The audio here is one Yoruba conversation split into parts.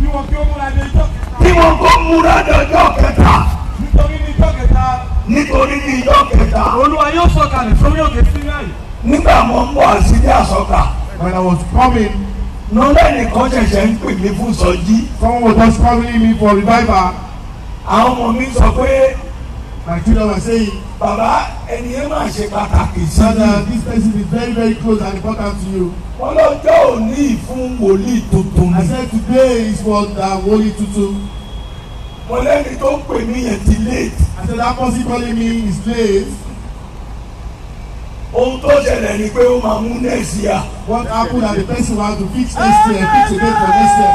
kí wọ́n kí ó múra dé ijọ́ kẹta. kí wọ́n kó múra dọjọ́ kẹta nítorí ní ijọ́ kẹta nítorí ní ìjọ kẹta olúwa yóò sọ̀kalẹ̀ sórí òkè Sínáì. nígbà mo ń bọ̀ àṣírí àsọkà When I was coming, nọ́lẹ́ nìkan ṣẹ̀ṣẹ̀ ń pè mí fún sọjí someone was just calling me for revival. àwọn ọmọ mi sọ pé My children were saying bàbá ẹni yẹn máa ṣe pàtàkì sí that uh, i this person is very, very close and important to you. wọ́n lọ́jọ́ òní fún wòlíì tuntun I ni said today is for the Holy Tutu. mo lẹ́ni tó ń pè mí yẹn ti late I said that person calling me is late. ohun tó ṣẹlẹ̀ ni pé ó máa mú nẹ́ẹ̀sì à What happened and the person want to fix next year, fix a date for next year.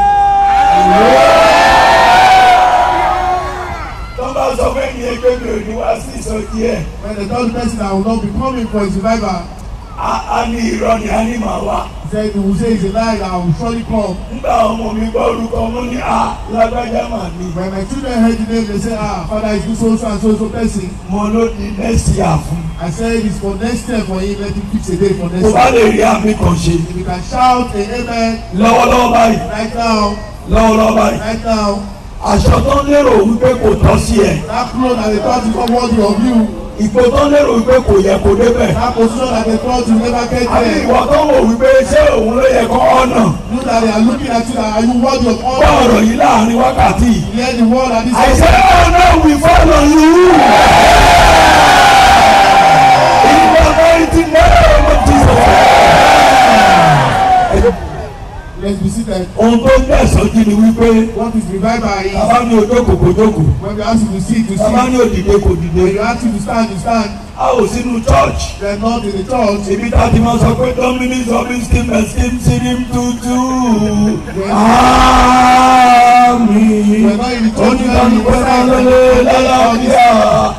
tó bá sọ fẹ́ ni ẹgbẹ́ mi ò ní wá sí ìsọjí ẹ̀ When they told the person that will not be coming for his revival, á á ní irọ́ ni á ní màá wá he said he will say it's a lie that I will surely come. nígbà ọmọ mi gbọ́ orúkọ mo ní à lágbájá mà ní When my children heard the name, they say, ah, father is this so so and so so person. mo ló di nẹ́ẹ̀sì à fún I said it's for next year for him, let him fix a date for tó next bá year. lè rí àmì kan ṣe If you can shout a amen lọ́wọ́lọ́wọ́ báyìí right now, lọ́wọ́lọ́wọ́ báyìí right now, aṣọ tó ń lérò wípé kò tọ́ sí ẹ̀ that clothes that they thought is not worthy of you, ìpò tó ń lérò wípé kò yẹ kó débẹ̀ that position that they thought you never get àbí there, ìwọ tó ń wò wípé ṣé òun ló yẹ kó ọ̀nà you that they are looking at you, that are you worthy of gbọ́ honor? ọ̀rọ̀ yìí láàrin wákàtí yìí. Hear the word that this I say, oh no, we follow you. In the mighty name of Jesus. Let's be seated. Ohun tó ń tẹ̀sán jí ni wípé What is revival is bàbá ní ojókòó kò jókòó, when we ask you to sit, to bàbá sit. ní òdìdé kò dìde. When you ask you to stand, to stand. A ò sínú church. They are not in the church. Ibi tá a ti máa sọ pé Dominic Robin skim skim sirim tutu. Àmín. We are not in the church. We are Oníkàlù in pé máa the lọlé lálàáfíà.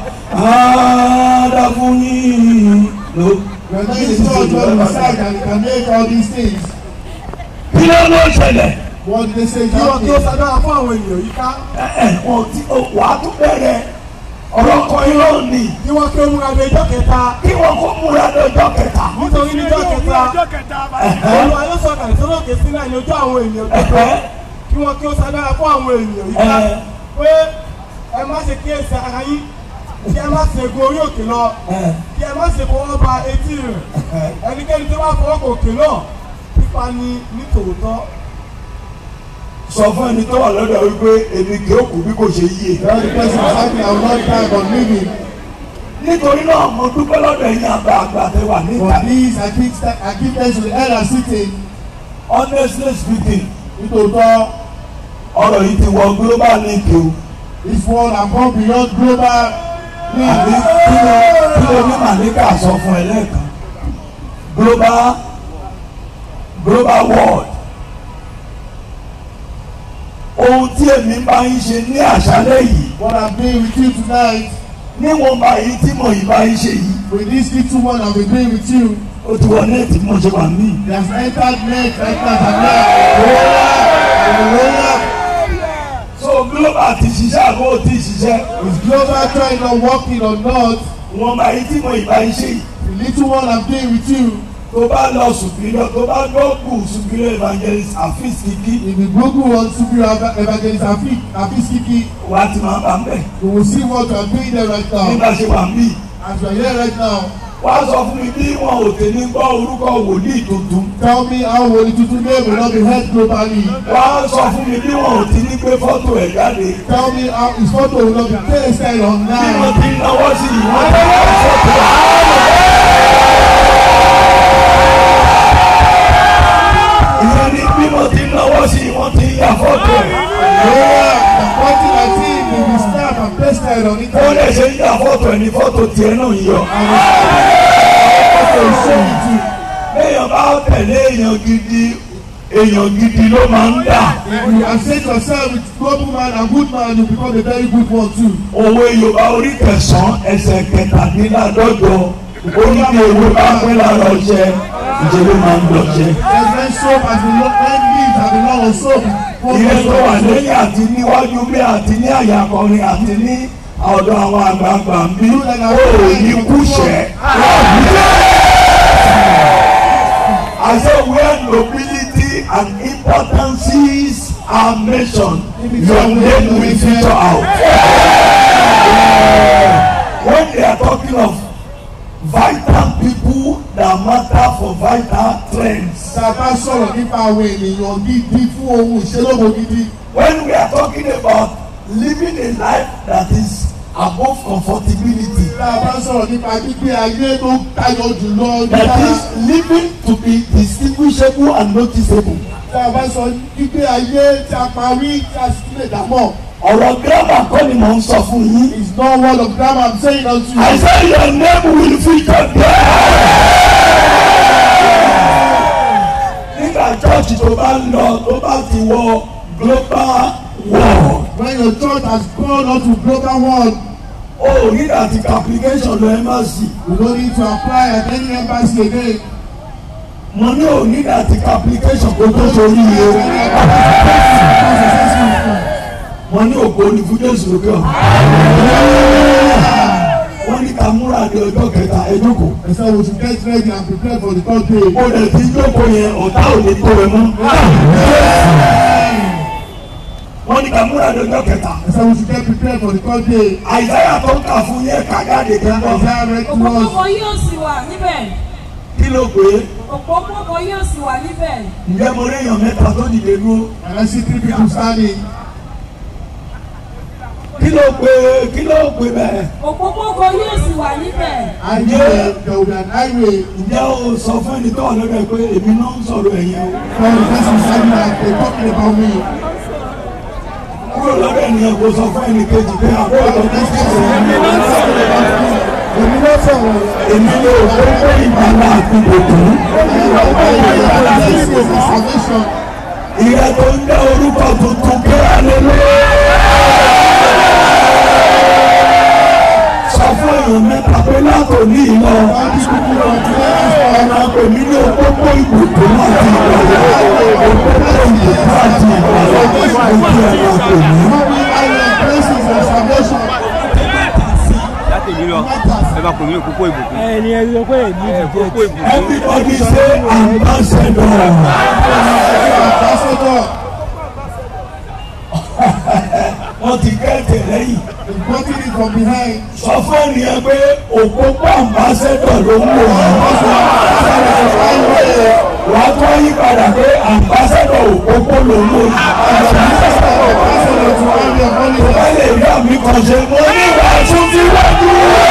Àdàfúnyìn. Ló. We are not in the church where we decide that we can make all these things. Kí ló ló ṣẹlẹ̀? What did they say? kí wọ́n kí ó That ṣàdúrà fún àwọn ènìyàn yìí ká. Ẹ ẹ̀ wọ́n ti wàá tún bẹ̀rẹ̀ ọ̀rọ̀ kan irọ́ ni. kí wọ́n kí ó múra dé ijọ́ kẹta. Kí wọ́n kó múra lọ́jọ́ kẹta. nítorí ní ijọ́ kẹta olúwa yóò sọ̀kalẹ̀ sórí òkè Sínáì ní ojú àwọn ènìyàn gbogbo. Ẹ̀hẹ́. kí wọ́n kí ó ṣàdúrà fún àwọn ènìyàn yìí ká. Ẹ̀. pé ẹ má ṣe kíyèsí ara yín kí ẹ má ṣe gun orí òkè lọ Ẹ̀. kí ẹ má ṣe fọwọ́ ba etí rẹ̀ ẹnikẹ́ni tó bá fọwọ́ kò òkè náà pípa ni ní tòótọ́. Sọ fún ẹni tó wà lọ́dọ̀ wípé èmi kì í kú bí kò ṣe yíye. Well, the person is happy I will not die but living. Nítorí náà mo dúpẹ́ lọ́dọ̀ ẹ̀yin àgbà àgbà tẹ wà For níta. this, I give, th- I give thanks to the elder sitting. Honestly speaking, Nítòótọ́, ọ̀rọ̀ yìí ti wọ global link o. this world has gone beyond global Àbí needs. kí ló kí ló ní Màlíkà sọ fún ẹ lẹ́ẹ̀kan? Global global world. Ohun tí èmi bá yín ṣe ní àṣálẹ́ yìí, What I'm doing with you tonight, níwọ̀n bá yín tí mo yìí bá yín ṣe yìí, with this little one I've been doing with you, ó ti wọ nẹ́ẹ̀tì mo ṣe wà mí. He has entered net right now and now. Hallelujah. So global ti ṣiṣẹ́ àbó ti ṣiṣẹ́. Is global trying not working or not? Wọ́n bá yín tí mo yìí bá yín ṣe yìí. The little one I'm doing with you, tó bá lọ superior tó bá gbóògùn superior evangelist àfíìs kìkì if the Google wants to be evangelist Afik, Afiskiki, wà á ti máa bá ń bẹ̀ we will see what you are doing there right now. nígbà ṣe wà ń bì. As you are here right now, wà á sọ fún mi bí wọn ò tẹ̀lé gbọ́ orúkọ wòlíì tuntun. tell me how Holy Tutu name will not be heard globally. wà á sọ fún mi bí wọn ò ti ní gbé fọ́tò ẹ̀ jáde. Tell me how his photo will not be pasted bí wọ́n online. ti náwó sí i wọ́n ti ní fọ́tò ẹ̀. ìyẹn ni bí wọ́n ti náwó sí i wọ́n ti ya fọ́tò ẹ̀. Yeah, the photo I see will be stamped and pasted on it. wọ́n lè ṣe ń ya fọ́tò ẹ̀ ní fọ́tò tiẹ̀ náà yọ. Photo will show it to you. béèyàn bá tẹ̀lé èèyàn gidi èèyàn gidi ló máa ń dà. If you associate yourself with global man and good man, you become a very good one too. òwe yorùbá orí kẹsàn-án ẹsẹ̀ kẹtàdínláàdọ́jọ oníbi ewé bá pẹ́ lára ọṣẹ ìjẹ́lẹ̀ máa ń lọ́ṣẹ. There's when soap has been long, when leaves have been long on soap. ìyẹn tó wà lẹ́yìn àti níwájú bí àti ní àyàkọrin àti ní ọ̀dọ̀ àwọn àgbààgbà ń bí ó ní kúṣẹ̀. I say where nobility and importances are mentioned, your name will feature out. When they are talking of vital people that matter for vital trends, tá a bá sọ̀rọ̀ nípa àwọn ènìyàn gidi fún ohun ìṣelógo gidi when we are talking about living a life that is above comfortability, tá a bá sọ̀rọ̀ nípa gbígbé ayé tó tayọ jùlọ that nípa is living to be distinguishable and noticeable. tá a bá sọ gbígbé ayé tí a parí tí a sì lè dámọ̀ ọ̀rọ̀ gírámà kọ́ ni mò ń sọ fún yín. is not word of grammar I'm saying unto you. I say your name will feature there. nígbà church tó bá ń lọ tó bá ti wọ global world when your church has gone on to global world o ò ní àti application lọ embassy you no need to apply at any embassy again. mo ní ò ní àti application kó tó sórí iye mo ní ògbó ní fún Jésù lókè ọ̀ wọ́n ní ká múra ní ọjọ́ kẹta ẹ jókòó. I said we should get ready and prepare for the third day. mo lè ti jókòó yẹn ọ̀tá ò lè tó ẹ mọ́. wọ́n ní ká múra ní ọjọ́ kẹta. I said we should get prepared for the third day. àìsáyà tó ń kà fún yẹn kàjáde kẹ́kọ̀ọ́. Isaiah read to us. òpópónà yóò sì wà níbẹ̀ kí ló pé òpópónà yóò sì wà níbẹ̀ ǹjẹ́ mo rí èèyàn mẹ́ta tó dìde dúró. and I see three people standing. kí ló pé kí ló pé bẹ́ẹ̀. òpópónà yóò sì wà níbẹ̀ And there there will be an highway ǹjẹ́ o sọ fún ẹni tó wà lọ́dọ̀ ẹ pé èmi náà ń sọ̀rọ̀ ẹ̀yẹn o. for the person standing that they talking about me. kúrò lọ́dọ̀ ènìyàn kò sọ fún ẹni kejì pé àbúrò tó ń sọ̀rọ̀ ẹ̀yẹn. Èmi ló sọ̀rọ̀. èmi ló kó pé ìgbàlá àti òkú. This is the salvation. ìyẹn tó ń jẹ́ orúkọ tuntun kí á lè lé. sọ fún èèyàn mẹ́ta pé látòní ìlọ All these people from today ọ̀nà pèmí ní òpópó ìbùkún àti ìgbàlẹ̀ òpópó ìbùkún àti ìgbàlẹ̀ ojú ẹ̀rọ pèmí. Holy Island places of salvation. láti èmi lọ ẹ bá pè mí òpópó ìbùkún. ẹni ẹ sọ pé èmi ẹ òpópó ìbùkún. everybody say ambassador. Ambassador, wọ́n ti kẹ́tẹ̀ lẹ́yìn. the body is from behind. sọ fún ènìyàn pé òpópó ambassador ló ń wò wọ́n. wà á tún yí padà pé ambassador òpópó ló ń wò yìí. Ambassador to Army of Holy Bá lè rí àmì kan ṣe mo ní wàásù tí wájú.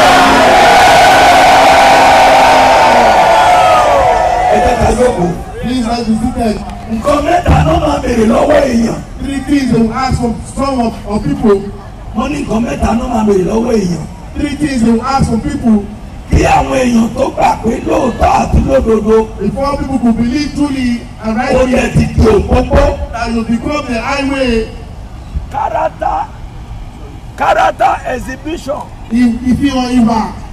ẹ jẹ́ ká jókòó. Please let's be seated. nǹkan mẹ́ta ló máa béèrè lọ́wọ́ èèyàn. Three things they will ask from some of, of people. wọ́n ní nǹkan mẹ́ta ló máa béèrè lọ́wọ́ èèyàn. Three things they will ask from people kí àwọn èèyàn tó gbà pé lóòótọ́ àti lódodo before people could believe truly and ó rightly yẹ ti di òpópó. that you become the highway. character character exhibition If if you are Iba,